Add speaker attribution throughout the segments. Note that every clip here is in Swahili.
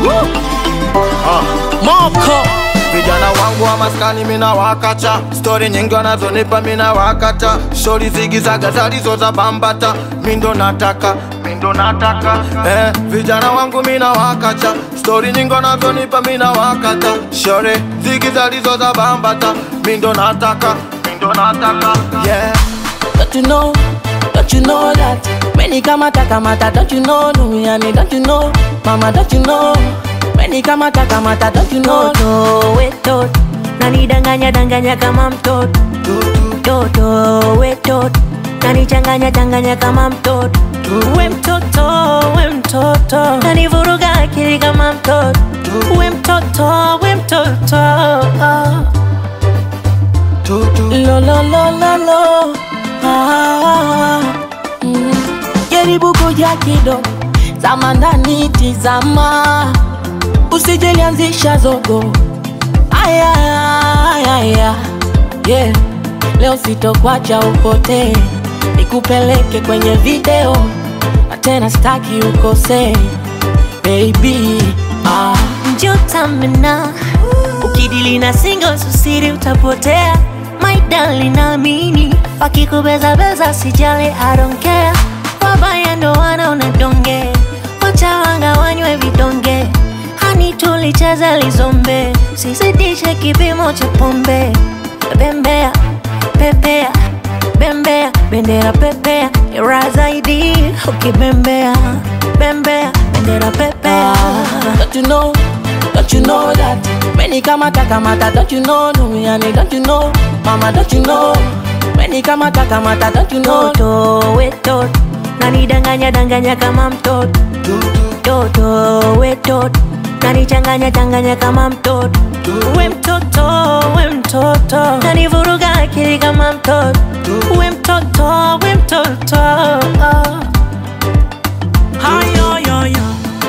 Speaker 1: Moko
Speaker 2: Vijana wangu wa maskani mina wakacha, stori nyingi wanazonipa mina wakata, shori zigizaga zalizo za bambata, mindo nataka mindo nataka eh, vijana wangu mina wakacha, stori nyingi wanazonipa mina wakata, shori zigi zalizo za bambata, mindo nataka mindo nataka yeah.
Speaker 1: Don't you know, don't you know that Many kamata kamata, don't you know Duniani, don't you know Mama, don't you know Many kamata kamata, don't you know
Speaker 3: Toto wetot nanidanganya danganya kama mtoto Toto wetot nanichanganya changanya kama mtoto We mtoto we mtoto nanivuruga akili kama mtoto We mtoto we mtoto
Speaker 1: Lo lo lo lo lo ah, mm. Jaribu kuja kidogo Zama ndani tizama Usijelianzisha zogo Aya, aya, aya. Yeah. Leo sitokwacha upotee Nikupeleke kwenye video Na tena staki ukosee Baby ah.
Speaker 3: Njotamena ukidili na singo susiri utapotea My darling naamini wakikubeza beza sijali I don't care wabaya ndo wanaona donge wacha wanga wanywe vidonge hani tulicheza lizombe sizidishe kipimo cha pombe bembea pepea bembea bendera pepea ira zaidi ukibembea bembea bendera pepea
Speaker 1: Don't you know, don't you know that Many kamata kamata, don't you know Duniani, don't you know Mama, don't you know Many kamata kamata, don't you know
Speaker 3: Toto wetot nanidanganya danganya kama mtoto Toto wetot nanichanganya changanya kama mtoto We mtoto we mtoto nanivuruga akili kama mtoto We mtoto we mtoto
Speaker 4: hayoyoyo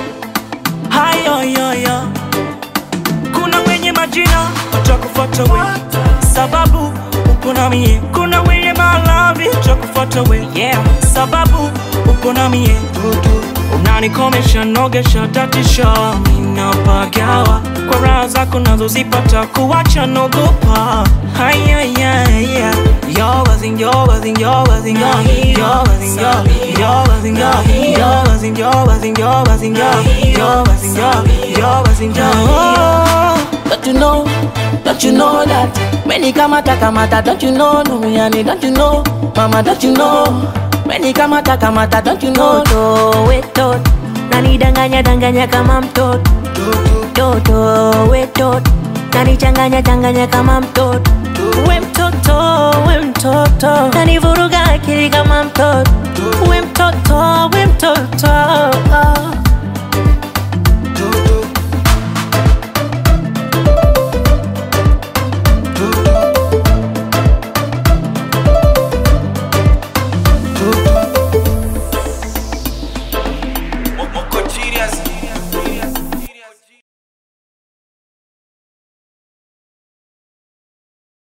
Speaker 4: hayoyoyo kuna wenye majina watakufuata we sababu uko na mie kuna wenye malavi watakufuata we yeah. sababu uko na mie unanikomesha nogesha tatisha minapagawa kwa raha zako nazozipata kuwacha nogopa hayayaya yoga zing yoga zing yoga zing yoga yoga zing yoga yoga zing yoga yoga zing yoga zing yoga zing yoga yoga zing yoga yoga zing yoga
Speaker 1: Don't you know, don't you know that Many kamata kamata, don't you know Duniani, don't you know Mama, don't you know Many kamata kamata, don't you know
Speaker 3: Toto wetot nanidanganya danganya kama mtoto Toto wetot nanichanganya changanya kama mtoto We mtoto we mtoto nanivuruga akili kama mtoto We mtoto we mtoto